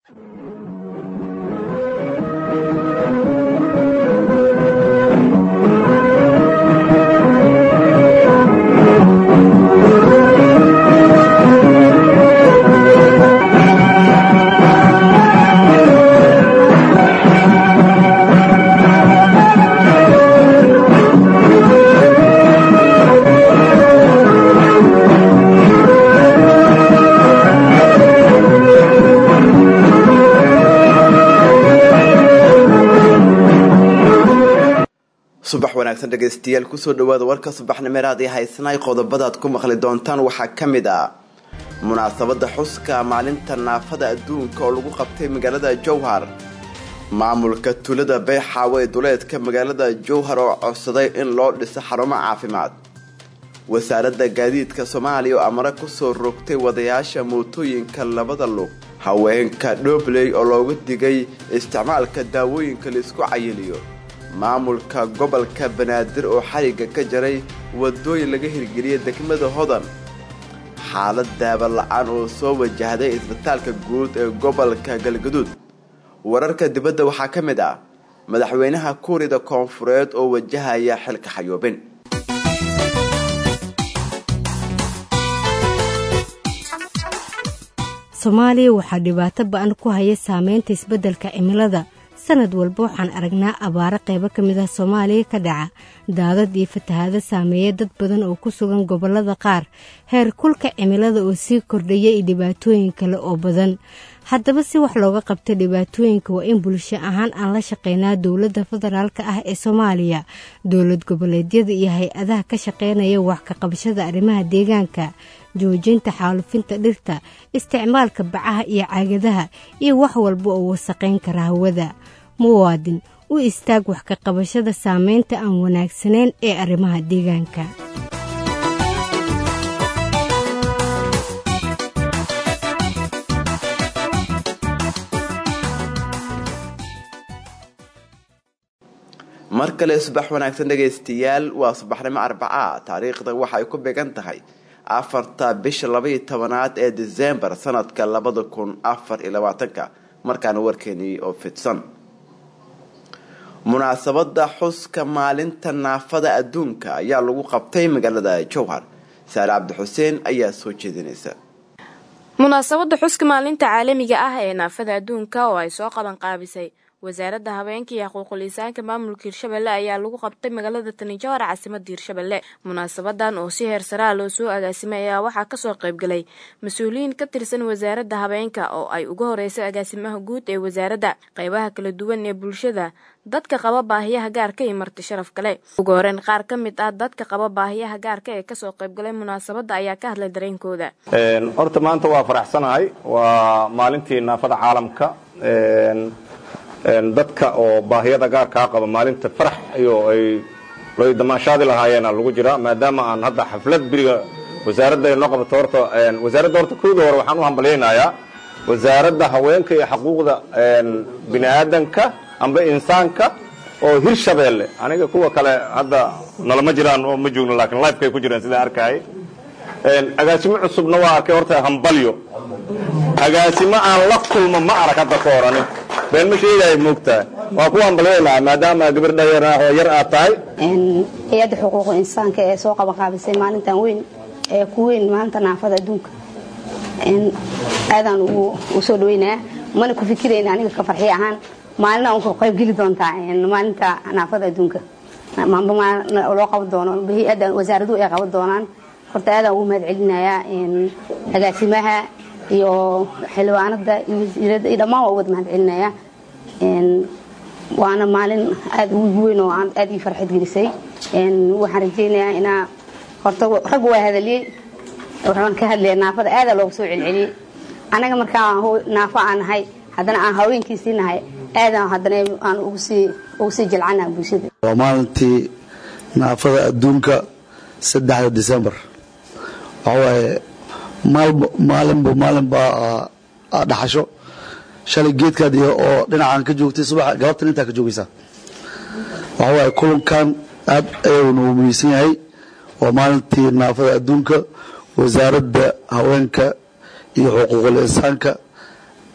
subax wanaagsan dhegaystayaal kusoo dhawaada warka subaxnimeeraad ee haysanaay qodobadaad ku maqli doontaan waxaa ka mid ah munaasabadda xuska maalinta naafada adduunka oo lagu qabtay magaalada jowhar maamulka tulada beexaawe ee duleedka magaalada jowhar oo codsaday in loo dhiso xarumo caafimaad wasaaradda gaadiidka soomaaliya oo amare kusoo rogtay wadayaasha mootooyinka labada lug haweenka dhobley oo looga digay isticmaalka daawooyinka laisku cayiliyo maamulka gobolka banaadir oo xariga ka jaray wadooyin laga hirgeliyay degmada hodan xaalad daaba la-aan oo soo wajahday isbitaalka guud ee gobolka galgaduud wararka dibadda waxaa ka mid ah madaxweynaha kuurida koonfureed oo wajahaya xilka xayoobin soomaaliya waxaa dhibaato ba-an ku haya saameynta isbeddelka cimilada sanad walba waxaan aragnaa abaaro qaybo ka mid ah soomaaliya ka dhaca daadad iyo fatahaado saameeya dad badan oo ku sugan gobollada qaar heer kulka cimilada oo sii kordhaya iyo dhibaatooyin kale oo badan haddaba si wax looga qabta dhibaatooyinka waa in bulsho ahaan aan la shaqeynaa dowladda federaalk ah ee soomaaliya dowlad goboleedyada iyo hay-adaha ka shaqeynaya wax ka qabashada arrimaha deegaanka joojinta xaalufinta dhirta isticmaalka bacaha iyo caagadaha iyo wax walba oo wasaqayn kara hawada muwaadin u istaag wax ka qabashada saameynta aan wanaagsanayn ee arrimaha deegaanka mar kale subax wanaagsan dhegaystayaal waa subaxnimo arbaca taariikhda waxay ku beegan tahay afarta bisha labaiyo tobanaad ee disembar sanadka labada kun afar iyo labaatanka markaana warkeenii oo fidsan munaasabada xuska maalinta naafada adduunka ayaa lagu qabtay magaalada jowhar saare cabdixuseen ayaa soo jeedinaysa munaasabada xuska maalinta caalamiga ah ee naafada adduunka oo ay soo qaban qaabisay wasaaradda haweenka iyo xuquuqul insaanka maamulka hirshabelle ayaa lagu qabtay magaalada tanijohar caasimada hirshabelle munaasabadan oo si heer saraa loo soo agaasimay ayaa waxaa kasoo qaybgalay mas-uuliyiin ka tirsan wasaaradda haweenka oo ay uga horeysay agaasimaha guud ee wasaaradda qeybaha kala duwan ee bulshada dadka qaba baahiyaha gaarka iyo marti sharaf kale ugu horeyn qaar ka mid ah dadka qaba baahiyaha gaarka ee kasoo qaybgalay munaasabadda ayaa ka hadlay dareenkooda horta maanta waa faraxsanahay waa maalintii naafada caalamka dadka oo baahiyada gaarkaa qaba maalinta farax iyo ay lay damaashaadi lahaayeena lagu jiraa maadaama aan hadda xaflad beriga wasaaradda ay noo qabato horta wasaaradda horta kooda hore waxaan u hambalyaynayaa wasaaradda haweenka iyo xaquuqda bini aadanka amba insaanka oo hirshabeelle aniga kuwa kale hadda nalama jiraan oo ma joogno laakiin lifekay ku jiraan sidaan arkayay agaasimo cusubna waa arkay horta hambalyo agaasimo aan la kulmo ma arag hadda ka horani been ma sheegaya moogtaa waa ku hambalyaynaa maadaama gabar dhayar yar aad tahay hay-adda xuquuqu insaanka ee soo qabanqaabisay maalintan weyn ee ku weyn maalinta naafada adduunka aadaan u soo dhaweynaya mana ku fikirayna aniga ka farxiy ahaan maalina un ku qaybgeli doontaa maalinta naafada adduunka loo qaban doono hay-adda wasaaraduhu ay qaban doonaan horta aadaan ugu mahad celinayaa agaasimaha iyo xildhibaanada iyo wasiirada iyo dhammaan waa uwada mahad celinaya waana maalin aada ugu weyn oo aada ii farxad gelisay waxaan rajeynayaa inaa horta raggu waa hadaliyey waxaan ka hadlaya naafada aadaa looga soo celceliyey anaga markaa naafo aan nahay haddana aan haweenkiisii nahay aadaan haddana aan ugu sii jilcanaha bulshada waa maalintii naafada adduunka saddexda december waxawaaye maalinba maalinbaa dhaxasho shalay geedkaad iyo oo dhinacan ka joogtay subax galabtan intaa ka joogaysaa waxawaaye kulankan aad ayuu nagu muhiimsan yahay waa maalintii naafada adduunka wasaaradda haweenka iyo xuquuqul insaanka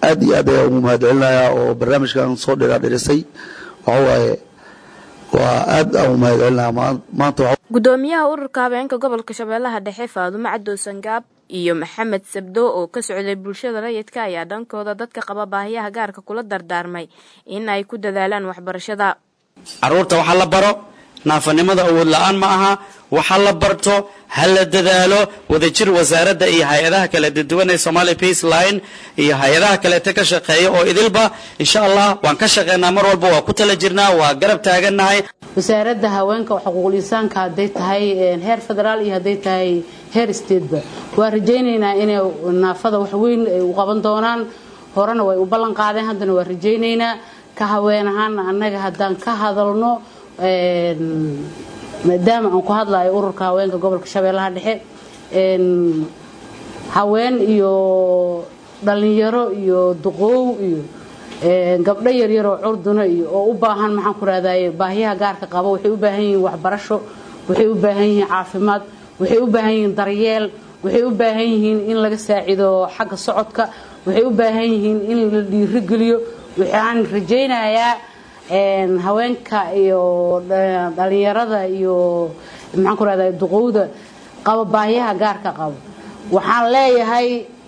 aad iyo aad ayaa ugu mahad celinayaa oo barnaamijkan soo dhiraadhirisay waxa waaye waa aad aan ugu mahad celinayaa maanta gudoomiyaha ururka habeenka gobolka shabeellaha dhexe faadumo cadow sangaab iyo maxamed sabdo oo ka socday bulshada rayidka ayaa dhankooda dadka qaba baahiyaha gaarka kula dardaarmay in ay ku dadaalaan waxbarashada caruurta waxa la baro naafanimada awood la-aan ma aha waxa la barto ha la dadaalo wadajir wasaaradda iyo hay-adaha kala duwan ee somalia pace line iyo hay-adaha kaleeta ka shaqeeya oo idilba insha allah waan ka shaqeynaa mar walba waa ku tala jirnaa waa garab taagannahay wasaaradda haweenka xuquuqul insaanka hadday tahay heer federaal iyo hadday tahay heer stateba waa rajaynaynaa inay naafada wax weyn ay u qaban doonaan horena way u ballan qaadeen haddana waa rajaynaynaa ka haween ahaana annaga haddaan ka hadalno maadaama aan ku hadlayo ururka haweenka gobolka shabeellaha dhexe haween iyo dhalinyaro iyo duqoow iyo gabdho yaryaroo curduna iyo oo u baahan maxaan ku rahdaye baahiyaha gaarka qaba waxay u baahan yihiin waxbarasho waxay u baahan yihiin caafimaad waxay u baahan yihiin daryeel waxay u baahan yihiin in laga saacido xagga socodka waxay u baahan yihiin in la dhiirigeliyo waxaan rajaynayaa haweenka iyo dhalinyarada iyo maxaan ku rahdaa duqowda qaba baahiyaha gaarka qabo waxaan leeyahay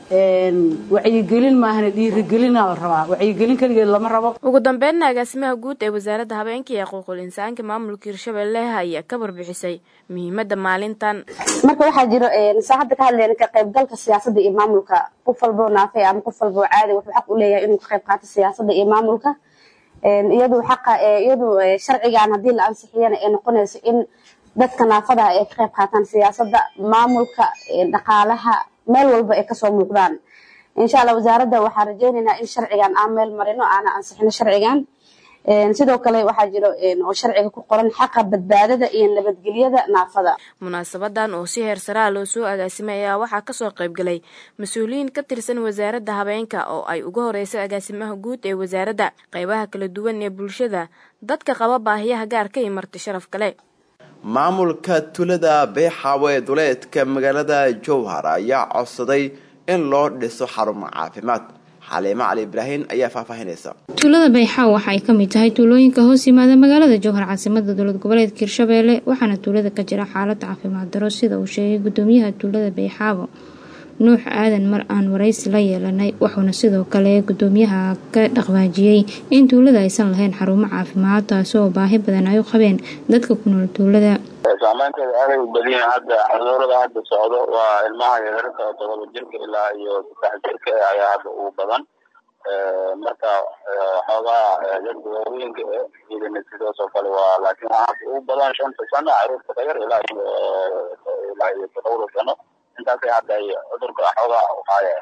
wacyigelin maahana dhiirigelina la rabaa wacyigelin keligeed lama rabo ugu dambeynna agaasimaha guud ee wasaaradda habeenka iyo xuquuqul insaanka maamulka hirshabelle ayaa ka warbixisay muhiimada maalintan marka waxaa jiro saa hadda ka hadlayna ka qaybgalka siyaasadda iyo maamulka qof walboo naafay ama qof walboo caadi wuxuu xaq u leeyahay inuu ka qayb qaato siyaasadda iyo maamulka iyadu xaqa iyadu sharcigan haddii la ansixiyana ay noqonayso in dadka naafadaha ay ka qayb qaataan siyaasadda maamulka dhaqaalaha meel walba ay kasoo muuqdaan insha allah wasaaradda waxaan rajaynaynaa in sharcigan aan meel marino aana ansixino sharcigan sidoo kale waxaa jiro oo sharciga ku qoran xaqa badbaadada iyo nabadgelyada naafada munaasabadan oo si heer saraa loo soo agaasimay ayaa waxaa kasoo qaybgalay mas-uuliyiin ka tirsan wasaaradda habeenka oo ay uga horeysay agaasimaha guud ee wasaaradda qeybaha kala duwan ee bulshada dadka qaba baahiyaha gaarka iyo marti sharaf kale maamulka tulada beexaawo ee duleedka magaalada jowhar ayaa codsaday in loo dhiso xarumo caafimaad xaliimo cali ibraahin ayaa faahfaahinaysa tuulada bayxaaw waxa ay ka mid tahay tuulooyinka hoos yimaada magaalada jowhar caasimada dowlad goboleedka hirshabeelle waxaana tuulada ka jira xaalad caafimaad daro sida uu sheegay gudoomiyaha tuulada bayxaabo nuux aadan mar aan waraysi la yeelanay wuxuuna sidoo kale gudoomiyaha ka dhaqwaajiyey in tuulada aysan lahayn xarumo caafimaad taasoo baahi badan ay u qabeen dadka ku nool tuulada saameynteeda aaday u badiyin hadda cudurada hadda socdo waa ilmaha yaryarka oo todoba jirka ilaa iyo saddex jirka ayaa hadda ugu badan marka xoogaa dadka waaweynka idina sidaas oo kale waa laakiin hadda ugu badan shanta sano caruurta ka yar ilaa iyo ilaa iyo todobada sano intaasay hadda ay cudurka xoogaa uhaaya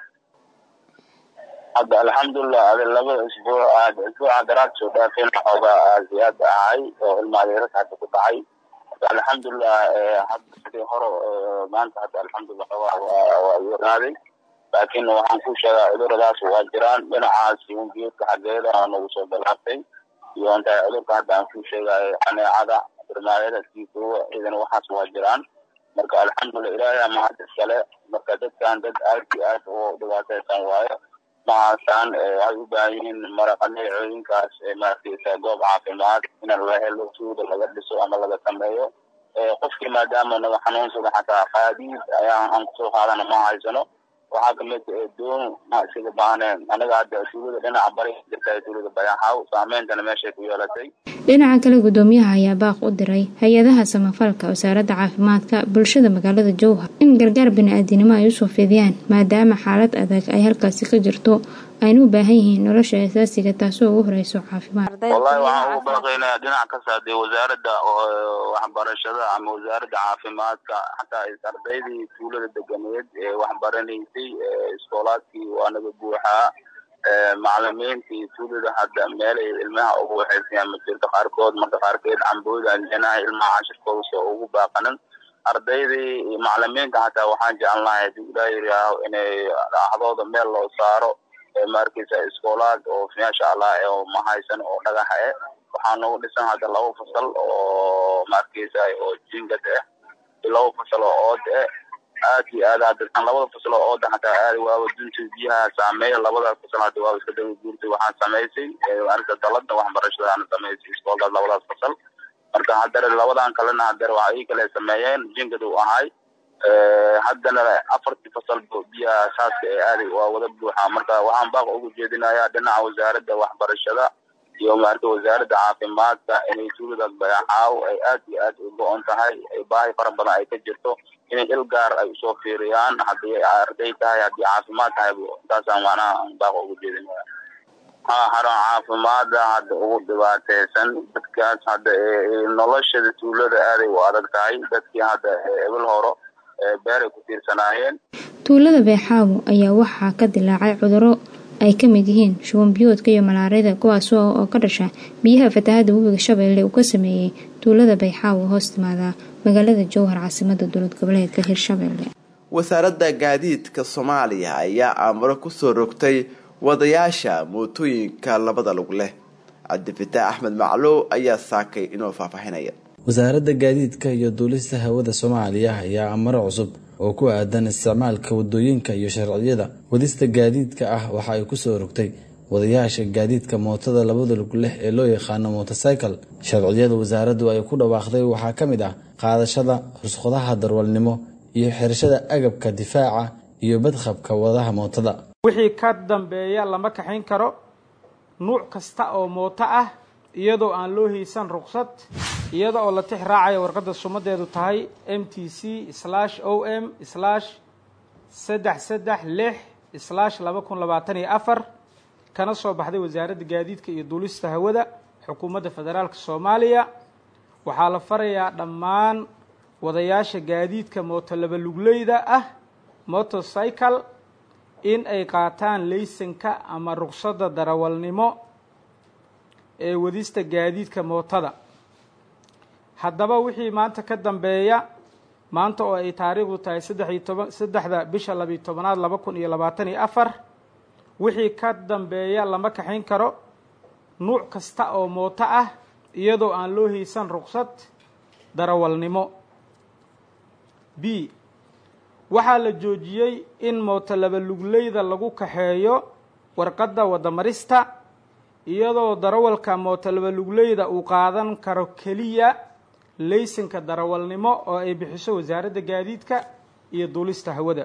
hadda alxamdulilah adi labada isbuuc isbuuca daraad soo dhaafeen xoogaa aasiyaad ahay oo ilmaha yaryarka hadda ku dhacay alxamdulilah hadda sidii hore maanta hadda alxamdulilah xoogaa waa yaraaday laakiin waxaan ku sheegaa cuduradaas waa jiraan dhinacaas yungeedka xaggeeda nagu soo bilaabtay iyo inta cudurka hadda aan ku sheegayo xaneecada birmaayada tiikuwa idan waxaas waa jiraan marka alxamdulilah ilaahay ama hadda iskale marka dadkan dad aad iyo aad u dhibaataysan waayo mahaasaan waxay u baahan yihiin maraqaneecooyinkaas maaragtaysa goob caafimaad in la helo tuuda laga dhiso ama laga sameeyo qofkii maadaama naga xanuunsada xataa qaadiid ayaan aan kusoo qaadana ma haysano waxaa kamid doon sida baaneen anaga hadda tuulada dhinaca bari jirta tuulada bayaxaaw saameyntana meeshay ku yeelatay dhinaca kale gudoomiyaha ayaa baaq u diray hay-adaha samafalka wasaaradda caafimaadka bulshada magaalada jowhar in gargaar bani-aadinimo ay usoo fidiyaan maadaama xaalad adag ay halkaasi ka jirto ayna u baahan yihiin nolosha asaasiga taasoo ugu horeyso caafimaad wallahi waxaan ugu baaqaynaa dhinac kasta dee wasaaradda waxbarashada ama wasaaradda caafimaadka xataa ardaydii tuulada deganeed ee waxbaranaysay iskoolaadkii waa naga buuxaa macalimiintii tuulada hadda meelay ilmaha ugu waxaysayaan ma jirto qaarkood marka qaarkeed cambooda janaha ilmaha cashirkooda soo ugu baaqanan ardaydii iyo macalimiinta xataa waxaan jeclan lahay hadii ilaa yiraaho inay dhaxdooda meel loo saaro maarkaysa iskoolaad oo maasha allah oo mahaysan oo dhagaxa eh waxaa nagu dhisan hadda laba fasal oo maarkaysa oo jingad ah laba fasal oo ood eh aad iyo aad hadirtan labada faslo oo dhan hataa aad waaba dunta biyaha saameeya labada fasal hadda waaba iska daba guurtay waxaan samaysay arrinta dalada waxbarashada aan samaysay iskooldaas labadaas fasal marka haddana labadan kalena haddana waxa ii kale sameeyeen jingad uu ahay haddana afartii fasal biyaha saaska ee aaday waa wada buuxa marka waxaan baaq ugu jeedinayaa dhinaca wasaaradda waxbarashada iyo maarata wasaaradda caafimaadka inay tuuladaas bayaxaaw ay aad iyo aad u go-on tahay ay baahi fara badan ay ka jirto inay il gaar ay usoo fiiriyaan haddii arday tahay haddii caafimaad tahay intaasaan macnaha baaq ugu jeedinaya ha haran caafimaada hadda ugu dhibaateysan dadkaas hadda noloshada tuulada aaday u adag tahay dadkii hadda ebil horo beeray ku tiirsanaayeen tuulada beexaawo ayaa waxaa ka dilaacay cuduro ay ka mid yihiin shuban biyoodka iyo malaarida kuwaas oo ka dhasha biyaha fatahada webiga shabeelle uu ka sameeyey tuulada bayxaawo hoos timaada magaalada jowhar caasimada dowlad goboleedka hirshabeelle wasaaradda gaadiidka soomaaliya ayaa aamuro kusoo rogtay wadayaasha mootooyinka labada lug leh cabdifitaax axmed maclow ayaa saakay inuu faahfaahinaya wasaaradda gaadiidka iyo duulista hawada soomaaliya ayaa amaro cusub oo ku aadan isticmaalka wadooyinka iyo sharciyada wadista gaadiidka ah waxa ay kusoo rogtay wadayaasha gaadiidka mootada labada lug leh ee loo yaqaano motorcycle sharciyada wasaaraddu ay ku dhawaaqday waxaa ka mid ah qaadashada rusqadaha darwalnimo iyo xirashada agabka difaaca iyo badqabka wadaha mootada wixii ka dambeeya lama kaxayn karo nuuc kasta oo mooto ah iyadoo aan loo haysan ruqsad iyada oo la tix raacaya warqadda sumadeedu tahay m t c slash o m slash saddex saddex lix slash laba kun labaatan iyo afar kana soo baxday wasaaradda gaadiidka iyo duulista hawada xukuumadda federaalka soomaaliya waxaa la farayaa dhammaan wadayaasha gaadiidka mooto laba lugleyda ah motorcycle in ay qaataan laysanka ama ruqsadda darawalnimo ee wadista gaadiidka mootada haddaba wixii maanta ka dambeeya maanta oo ay taariikhdu tahay saddex iyo toban saddexda bisha labiyo tobanaad laba kun iyo labaatan iyo afar wixii ka dambeeya lama kaxayn karo nuuc kasta oo mooto ah iyadoo aan loo haysan ruqsad darawalnimo b waxaa la joojiyey in mooto laba lugleyda lagu kaxeeyo warqadda wadamarista iyadoo darawalka mooto laba lugleyda uu qaadan karo keliya laysanka darawalnimo oo ay bixiso wasaaradda gaadiidka iyo duulista hawada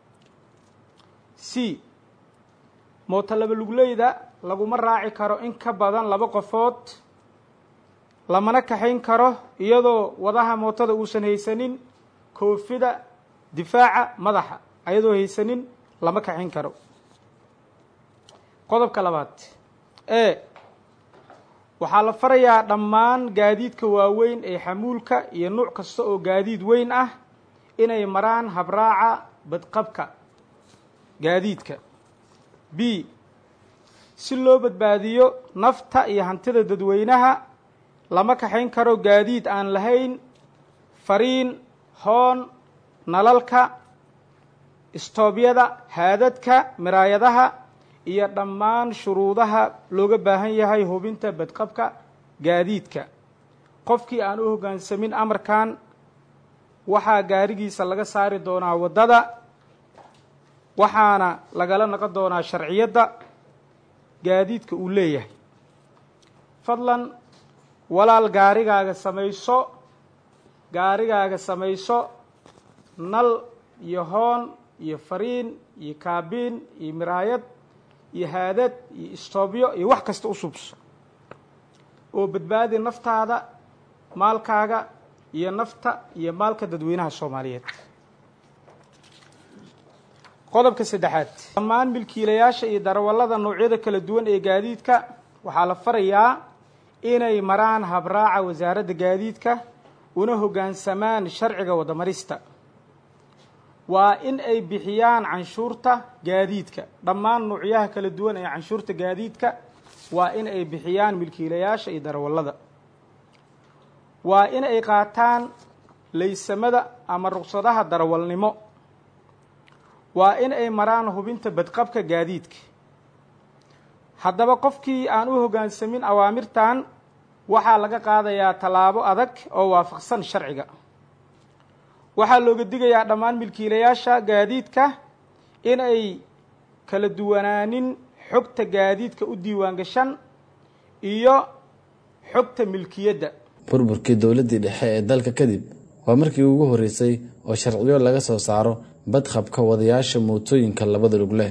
c mooto laba lugleyda laguma raaci karo in ka badan laba qofood lamana kaxayn karo iyadoo wadaha mootada uusan haysanin koofida difaaca madaxa ayadoo haysanin lama kaxayn karo qodobka labaad e waxaa la farayaa dhammaan gaadiidka waaweyn ee xamuulka iyo nuuc kasta oo gaadiid weyn ah inay maraan habraaca badqabka gaadiidka b si loo badbaadiyo nafta iyo hantida dadweynaha lama kaxayn karo gaadiid aan lahayn fariin hoon nalalka istoobyada haadadka miraayadaha iyo dhammaan shuruudaha looga baahan yahay hubinta badqabka gaadiidka qofkii aan u hoggaansamin amarkan waxaa gaarigiisa laga saari doonaa waddada waxaana lagala naqon doonaa sharciyadda gaadiidka uu leeyahay fadlan walaal gaarigaaga samayso gaarigaaga samayso nal iyo hoon iyo fariin iyo kaabiin iyo miraayad iyo haadad iyo istoobyo iyo wax kasta u subso oo badbaadi naftaada maalkaaga iyo nafta iyo maalka dadweynaha soomaaliyeed qodobka saddexaad dhammaan milkiilayaasha iyo darawallada noocyada kala duwan ee gaadiidka waxaa la farayaa inay maraan habraaca wasaaradda gaadiidka una hoggaansamaan sharciga wadamarista waa in ay bixiyaan canshuurta gaadiidka dhammaan nuucyaha kala duwan ee canshuurta gaadiidka waa in ay bixiyaan milkiilayaasha iyo darawallada waa in ay qaataan laysamada ama ruqsadaha darawalnimo waa in ay maraan hubinta badqabka gaadiidka haddaba qofkii aan u hoggaansamin awaamirtan waxaa laga qaadayaa tallaabo adag oo waafaqsan sharciga waxaa looga digayaa dhammaan milkiilayaasha gaadiidka in ay kala duwanaanin xogta gaadiidka u diiwaan gashan iyo xogta milkiyadda burburkii dowladdii dhexe ee dalka kadib waa markii ugu horreysay oo sharciyo laga soo saaro badqabka wadayaasha mootooyinka labada lug leh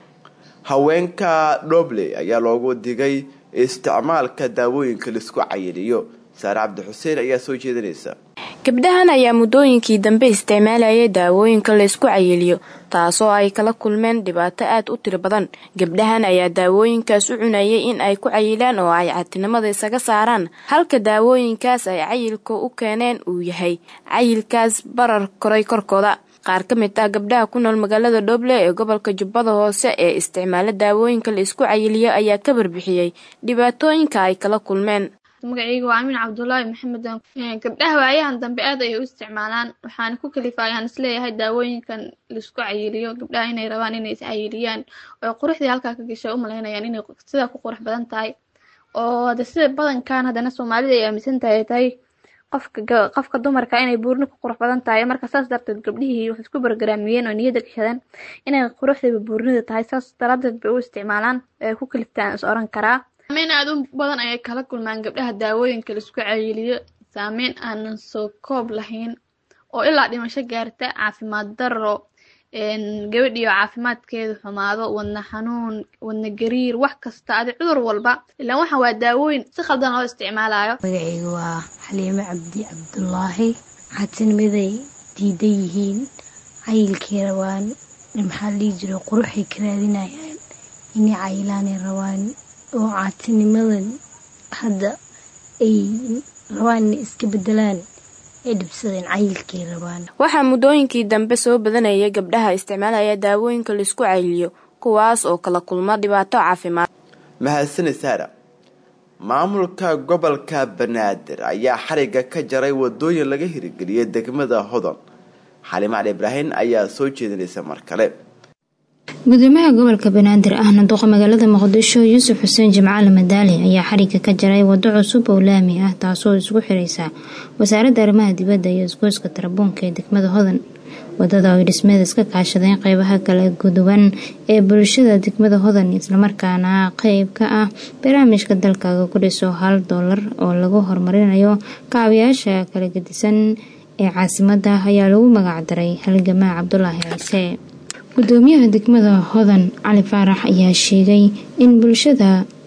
haweenka dhobley ayaa loogu digay isticmaalka daawooyinka laisku cayiliyo saare cabdi xuseen ayaa soo jeedinaysa gabdhahan ayaa muddooyinkii dambe isticmaalayay daawooyinka laysku cayiliyo taasoo ay kala kulmeen dhibaato aad u tiro badan gabdhahan ayaa daawooyinkaas u cunayay in ay ku cayilaan oo ay catinimada isaga saaraan halka daawooyinkaas ay cayilka u keeneen uu yahay cayilkaas barar koray korkooda qaar ka mid ah gabdhaha ku nool magaalada dhoble ee gobolka jubbada hoose ee isticmaala daawooyinka la isku cayiliyo ayaa ka barbixiyey dhibaatooyinka ay kala kulmeen magacayga waa amiin cabdulaahi maxamed gabdhaha waayahan dambe aad ayay u isticmaalaan waxaana ku kalifaa ayaan isleeyahay daawooyinkan laisku cayiliyo gabdhaha inay rabaan inay is cayiliyaan oo quruxdii halkaa ka gashay u malaynayaan inay sidaa ku qurux badan tahay oo hade sida badankan haddana soomaalida ay aaminsan tahay tahay qofka qofka dumarka inay buurni ku qurux badan tahay marka saas darteed gabdhihii waxay isku bargaraamiyeen oo niyadda gashadeen inay quruxdaba buurnida tahay saas daraadeed bay u isticmaalaan ee ku kaliftaan is oran karaa saameyn aad u badan ayay kala kulmaan gabdhaha daawooyinka laisku cayiliyo saameyn aanan soo koob lahayn oo ilaa dhimasho gaarta caafimaad daro gabadhiyo caafimaadkeedu xumaado wadna xanuun wadna gariir wax kasta adi cudur walba ilaan waxaan waa daawooyin si khaldan loo isticmaalayo magacayga waa xaliime cabdi cabdulaahi caatinimaday diidan yihiin cayilkay rabaan maxaa dhihi jiro quruxay ka raadinayaan inay cayilaanay rabaan oo caatinimadan hadda ay rabaan inay iska bedelaan ay dhibsadeen cayilkay rabaan waxaa muddooyinkii dambe soo badanayay gabdhaha isticmaalaya daawooyinka laisku cayiliyo kuwaas oo kala kulma dhibaato caafimaad mahadsani saara maamulka gobolka banaadir ayaa xariga ka jaray wadooyin laga hirgeliyay degmada hodon xalime cali ibraahin ayaa soo jeedinaysa mar kale gudoomiyaha gobolka banaadir ahna duqa magaalada muqdisho yuusuf xuseen jimcaale madaali ayaa xariga ka jaray wado cusub oo laami ah taasoo isku xiraysa wasaaradda arrimaha dibadda iyo isgoyska tarabuunka ee degmada hodan wadada ay dhismeeda iska kaashadeen qeybaha kala guduwan ee bulshada degmada hodan islamarkaana qeyb ka ah barnaamijka dalkaaga ku dhiso hal doolar oo lagu horumarinayo kaabayaasha kala gedisan ee caasimada ayaa lagu magacdaray halgamaa cabdulaahi ciise gudoomiyaha degmada hodan cali faarax ayaa sheegay in bulshada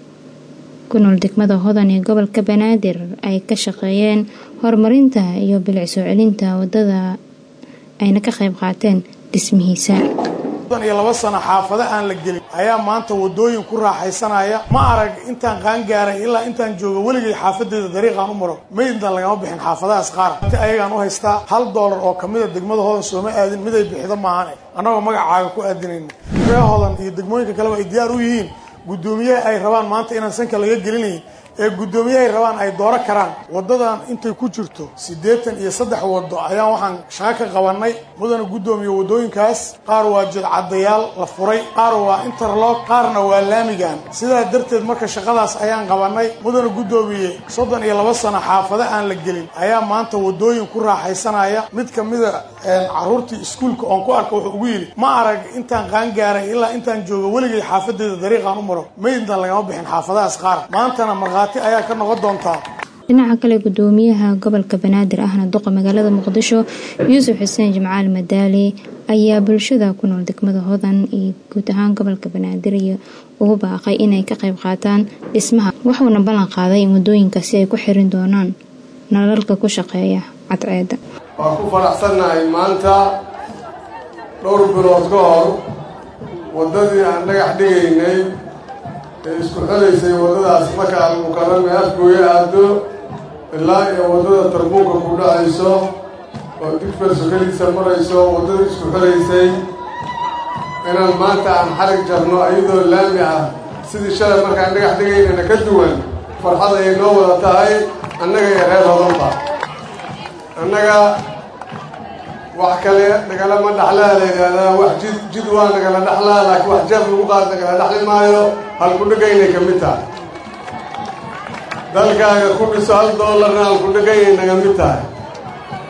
ku nool degmada hodan ee gobolka banaadir ay ka shaqeeyeen horumarinta iyo bilic soo celinta wadada ayna ka qayb qaateen dhismihiisa iyo laba sano xaafado aan la gelin ayaa maanta wadooyin ku raaxaysanaya ma arag intaan qaangaaray ilaa intaan joogo weligay xaafadeeda dariiqaan u maro maydna lagama bixin xaafadahaas qaar inta ayagaan u haystaa hal doolar oo kamida degmada hodan sooma aadin miday bixido maahane annagoo magacaaga ku aadinayna ree hodan iyo degmooyinka kaleba ay diyaar u yihiin guddoomiyaha ay rabaan maanta inaan sanka laga gelinayn ee guddoomiyahay rabaan ay dooro karaan waddadan intay ku jirto siddeetan iyo saddex waddo ayaan waxaan shaqo ka qabanay mudana guddoomiye waddooyinkaas qaar waa jidcadayaal la furay qaar waa interlock qaarna waa laamigan sidaa darteed marka shaqadaas ayaan qabanay mudana guddoomiye soddon iyo laba sano xaafado aan la gelin ayaa maanta waddooyin ku raaxaysanaya mid kamida caruurtii iskuulka oon ku arka wuxuu ugu yidhi ma arag intaan qaangaaray ilaa intaan joogo weligay xaafadeeda dariiqaan u maro maydna lagama bixin xaafadahaas qaar maantana markhaati ayaa ka noqon doontaa dhinaca kale gudoomiyaha gobolka banaadir ahna duqa magaalada muqdisho yuusuf xuseen jimcaal madaali ayaa bulshada ku nool degmada hodan iyo guud ahaan gobolka banaadir iyo ugu baaqay inay ka qayb qaataan dhismaha wuxuuna ballan qaaday in wadooyinkaasi ay ku xirin doonaan nalalka ku shaqeeya cadceeda waan ku faraxsannahay maanta dhowr bilood ka hor waddadii aan dhagax dhigaynay ee isku xelaysay waddadaas marka almukarame afgooye aado ilaa iyo waddada tarbuunka ku dhacayso oo digfer sokadiisa marayso waddadii isku xelaysay inaan maanta aan xarig jarno iyadoo laami ah sidii shalay markaan dhagax dhigaynana ka duwan farxad ayay noo wada tahay annaga iyo reer hodanba annaga wax kale nagalama dhaxlaa la yidhaahdaa wax jid jid waa nagala dhaxlaa laakiin wax jeef lagu qaad nagala dhaxli maayo halkudhigaynay ka mid tahay dalkaaga ku dhiso hal doolarna halkudhigaynay naga mid tahay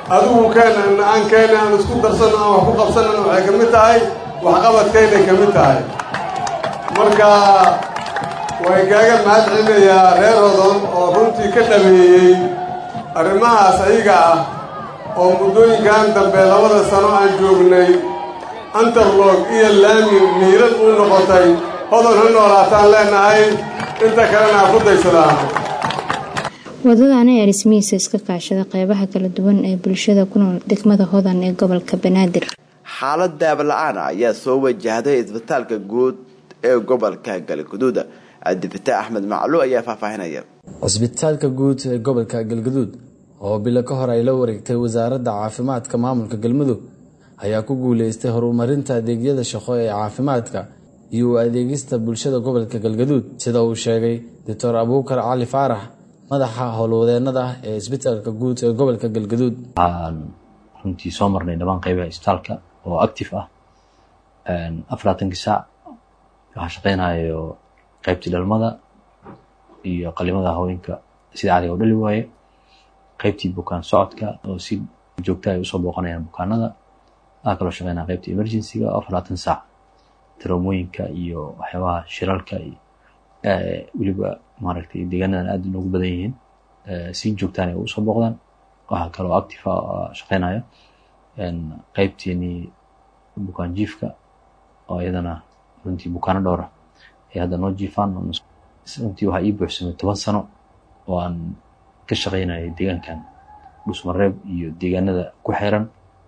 adigu keenana aan keena aan isku darsanno aan wax ku qabsanana waxay ka mid tahay waxqabadkaynay ka mid tahay marka way kaaga mahad celinayaa reer hodon oo runtii ka dhameeyey arrimahaas ayaga ah oo muddooyinkan dambe labada sano aan joognay antarlog iyo laami miirad uu noqotay hodon ha noolaataan leenahay inta kalena ha ku daysadaan wadadaan ayaa dhismihiisa iska kaashada qeybaha kala duwan ee bulshada ku nool degmada hodan ee gobolka banaadir xaalad daabla-aan ayaa soo wajahday isbitaalka guud ee gobolka galgaduud cabdifitaax axmed maclu ayaa faahfaahinaya cisbitaalka guud ee gobolka galgaduud oo bilo ka hor ay la wareegtay wasaaradda caafimaadka maamulka galmudug ayaa ku guuleystay horumarinta adeegyada shaqo ee caafimaadka iyo u adeegista bulshada gobolka galgaduud sida uu sheegay doctor abuukar cali faarax madaxa howlwadeenada ah ee isbitaalka guud ee gobolka galgaduud waxaan runtii soo marnay dhammaan qeybaha isbitaalka oo active ah afarlaatankii saac waxaa shaqeynayo qeybtii dhalmada iyo qalimada haweenka sida cadiga u dhali waaye qeybtii bukaan socodka oo si joogta ay usoo booqanayaan bukaanada waxaa kaloo shaqeynaya qeybtii emergencyga oo afarlaatan saac taraumooyinka iyo waxyaabaha shiralka weliba maaragtay deegaanadan aad inoogu badan yihiin si joogtaan ay usoo booqdaan waxaa kaloo active shaqeynaya qeybteenii bukaan jiifka oo iyadana runtii bukaano dhowra ay hadda noo jiifaan runtii waxaa ii buuxsamay toban sano oo aan ka shaqeynayay deegaankan dhusmareeb iyo deegaanada ku xeeran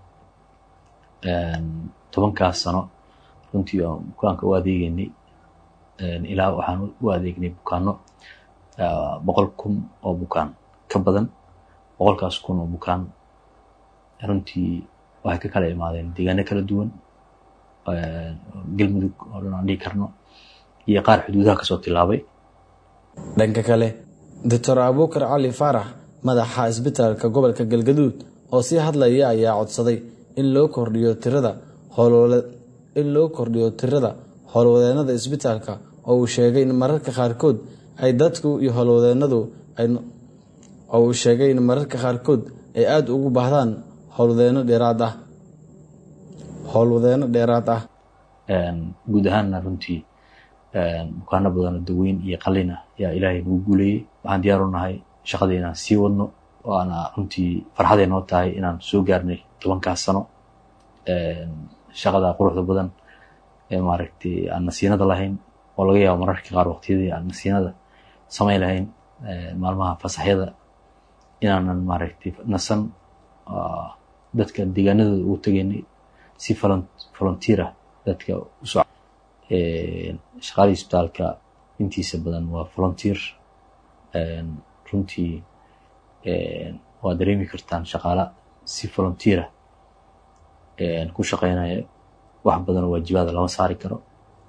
tobankaas sano runtii aan bukaanka u adeegeynay ilaa waxaan u adeegnay bukaano boqol kun oo bukaan ka badan boqolkaas kun oo bukaan runtii waxay ka kala imaadeen deegaano kala duwan galmudug oo dhan aan dhihi karno iyo qaar xuduudaha kasoo tilaabay dhanka kale doctor abuukar cali faarax madaxa isbitaalka gobolka galgaduud oo sii hadlaya ayaa codsaday in loo kordhiyo tirada in loo kordhiyo tirada howlwadeenada isbitaalka oo uu sheegay in mararka qaarkood ay dadku iyo howlwadeenadu oo uu sheegay in mararka qaarkood ay aada ugu baahdaan howlwadeeno dheeraad ah howlwadeeno dheeraad ah guud ahaanna runtii bukaano badanoo daweyn iyo qalin ah ayaa ilaahay nagu guuleeyey waxaan diyaar u nahay shaqadii inaan sii wadno waana runtii farxaday noo tahay inaan soo gaarnay tobankaas sano shaqada quruxda badan ee maaragtay aan nasiinada lahayn oo laga yaabo mararka qaar waqtiyadii aan nasiinada samayn lahayn maalmaha fasaxyada inaanan maaragtay nasan dadka deegaanadooda ugu tegaynay si volunteer ah dadka usoo shaqadii isbitaalka intiisa badan waa volunteer runtii waa dareemi kartaan shaqaala si volunteer ah ku shaqeynaya wax badanoo waajibaada lama saari karo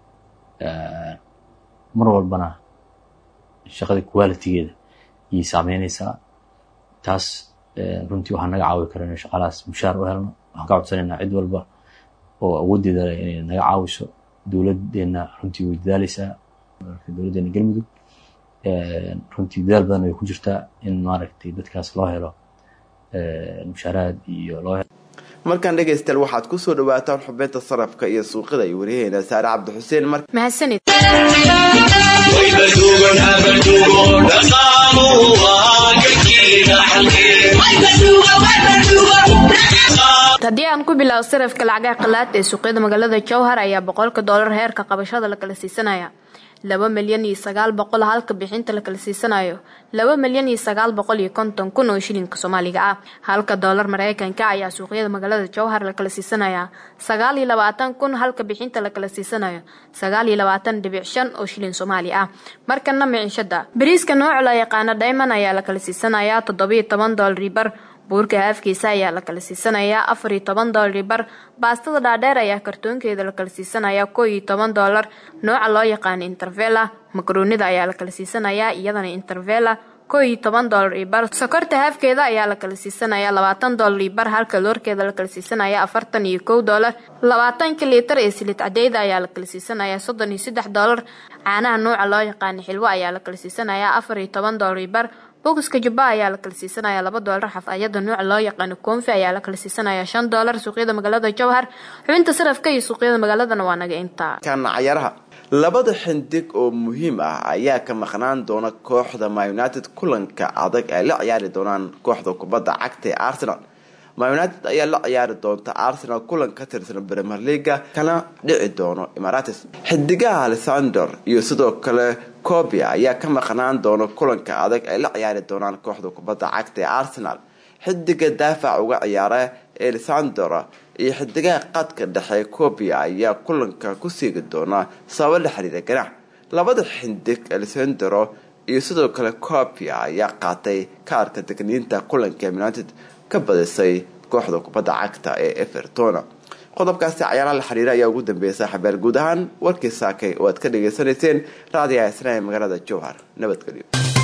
mar walbana shaqada qualitigeeda ayay saameyneysaa taas runtii waxaa naga caawi kara inay shaqaalahaas mushaar u helno waxaan ka codsanaynaa cid walba oo awooddeeda leh inay naga caawiso dowladdeena runtii way dadaaleysaa dowladdeena galmudug runtii dadaal badan way ku jirtaa in maaragtay dadkaas loo helo mushaaraad iyo loo helo markaan dhegaystayaal waxaad ku soo dhawaataan xubinta sarafka iyo suuqida iyo wariyaheena saare cabdi xuseen mar mahadsanid haddii aan ku bilaabo sarafka lacagaha qalaad ee suuqyada magaalada jowhar ayaa boqolka doolar heerka qabashada la kala siisanaya laba milyan iyo sagaal boqol halka bixinta la kala siisanayo laba milyan iyo sagaal boqol iyo konton kun oo shilinka soomaaliga ah halka doolar mareykanka ayaa suuqyada magaalada jowhar la kala siisanaya sagaal iyo labaatan kun halka bixinta la kala siisanayo sagaal iyo labaatan dhibic shan oo shilin soomaali ah markana miciishada bariiska nooca la yaqaana diamond ayaa la kala siisanaya toddobiyo toban doolari bar buurka haafkiisa ayaa la kala siisanayaa afar iyo toban doolari bar baastada dhaadheer ayaa kartoonkeeda la kala siisanayaa koo iyo toban doolar nooca loo yaqaana intervela makaroonida ayaa la kala siisanayaa iyadana intervela ko iyo toban doolar iyo bar sokorta haafkeeda ayaa la kala siisanaya labaatan doolar iyo bar halka loorkeeda la kala siisanaya afartan iyo kow doolar labaatanka liitar ee siliid cadeyda ayaa la kala siisanaya soddon iyo saddex doolar caanaha nuuca loo yaqaana xilwo ayaa la kala siisanaya afar iyo toban doolar iyo bar bokiska jubba ayaa la kala siisanaya laba doolar xafayada nuuca loo yaqaano koonfi ayaa la kala siisanaya shan doolar suuqyada magaalada jowhar xubinta sarafka iyo suuqyada magaaladana waa naga intaa kana cayaaraha labada xindig oo muhiim ah ayaa ka maqnaan doona kooxda ma united kulanka adag ay la ciyaari doonaan kooxda kubadda cagta ee arsenal ma united ayaa la ciyaari doonta arsenal kulan ka tirsan premier leaga kana dhici doono imarates xidigaha alexander iyo sidoo kale cobia ayaa ka maqnaan doona kulanka adag ay la ciyaari doonaan kooxda kubadda cagta ee arsenal xidiga daafac uga ciyaara alexander iyo xidigaha qadka dhexe cobia ayaa kulanka ku siigi doona sababo la xiriira ganax labada xindig alexandero iyo sidoo kale cobia ayaa qaatay kaarka degniinta kulanka united ka badisay kooxda kubadda cagta ee everton qodobkaasi cayaaraha la xiriira ayaa ugu dambeeyay saaxiibayaal guud ahaan warkii saakay oo aad ka dhagaysanayseen raadiyaha isnaa ee magaalada jowhar nabadgelyo